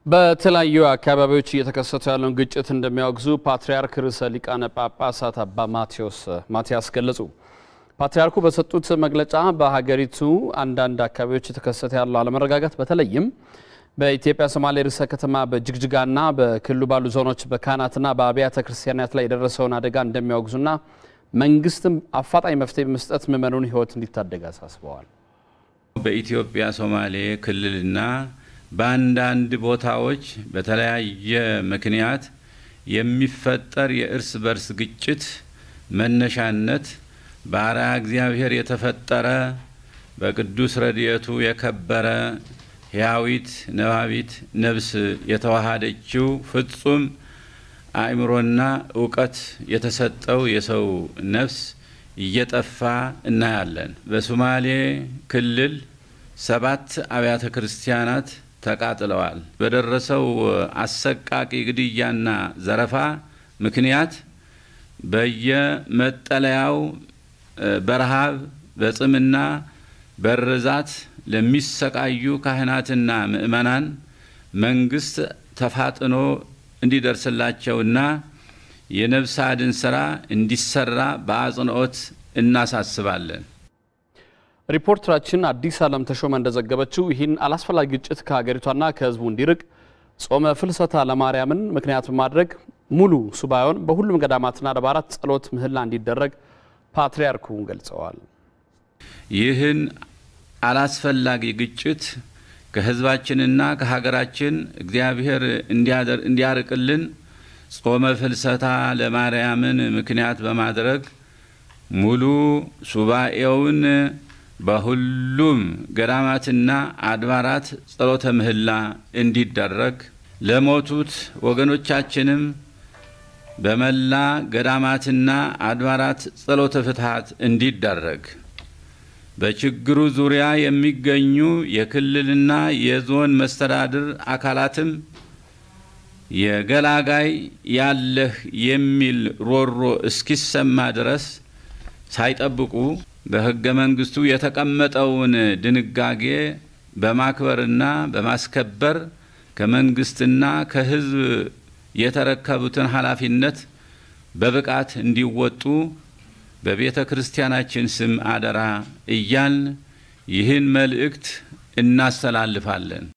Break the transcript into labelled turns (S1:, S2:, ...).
S1: በተለያዩ አካባቢዎች እየተከሰተ ያለውን ግጭት እንደሚያወግዙ ፓትርያርክ ርዕሰ ሊቃነ ጳጳሳት አባ ማቴዎስ ማቲያስ ገለጹ። ፓትርያርኩ በሰጡት መግለጫ በሀገሪቱ አንዳንድ አካባቢዎች የተከሰተ ያለው አለመረጋጋት በተለይም በኢትዮጵያ ሶማሌ ርዕሰ ከተማ በጅግጅጋና በክልሉ ባሉ ዞኖች በካህናትና በአብያተ ክርስቲያናት ላይ የደረሰውን አደጋ እንደሚያወግዙና መንግስትም አፋጣኝ መፍትሄ በመስጠት ምዕመኑን ሕይወት እንዲታደግ አሳስበዋል።
S2: በኢትዮጵያ ሶማሌ ክልልና በአንዳንድ ቦታዎች በተለያየ ምክንያት የሚፈጠር የእርስ በርስ ግጭት መነሻነት በአርአያ እግዚአብሔር የተፈጠረ በቅዱስ ረድኤቱ የከበረ ሕያዊት ነባቢት ነፍስ የተዋሃደችው ፍጹም አእምሮና እውቀት የተሰጠው የሰው ነፍስ እየጠፋ እናያለን። በሶማሌ ክልል ሰባት አብያተ ክርስቲያናት ተቃጥለዋል። በደረሰው አሰቃቂ ግድያና ዘረፋ ምክንያት በየመጠለያው በረሃብ በጽምና በርዛት ለሚሰቃዩ ካህናትና ምእመናን መንግስት ተፋጥኖ እንዲደርስላቸውና የነፍስ አድን ስራ እንዲሰራ በአጽንኦት እናሳስባለን።
S1: ሪፖርተራችን አዲስ ዓለም ተሾመ እንደዘገበችው ይህን አላስፈላጊ ግጭት ከሀገሪቷና ከሕዝቡ እንዲርቅ ጾመ ፍልሰታ ለማርያምን ምክንያት በማድረግ ሙሉ ሱባኤውን በሁሉም ገዳማትና አድባራት ጸሎት ምህላ እንዲደረግ ፓትርያርኩ ገልጸዋል።
S2: ይህን አላስፈላጊ ግጭት ከሕዝባችንና ከሀገራችን እግዚአብሔር እንዲያርቅልን ጾመ ፍልሰታ ለማርያምን ምክንያት በማድረግ ሙሉ ሱባኤውን በሁሉም ገዳማትና አድባራት ጸሎተ ምህላ እንዲደረግ ለሞቱት ወገኖቻችንም በመላ ገዳማትና አድባራት ጸሎተ ፍትሐት እንዲደረግ በችግሩ ዙሪያ የሚገኙ የክልልና የዞን መስተዳድር አካላትም የገላጋይ ያለህ የሚል ሮሮ እስኪሰማ ድረስ ሳይጠብቁ በሕገ መንግስቱ የተቀመጠውን ድንጋጌ በማክበርና በማስከበር ከመንግስትና ከሕዝብ የተረከቡትን ኃላፊነት በብቃት እንዲወጡ በቤተ ክርስቲያናችን ስም አደራ እያልን ይህን መልእክት እናስተላልፋለን።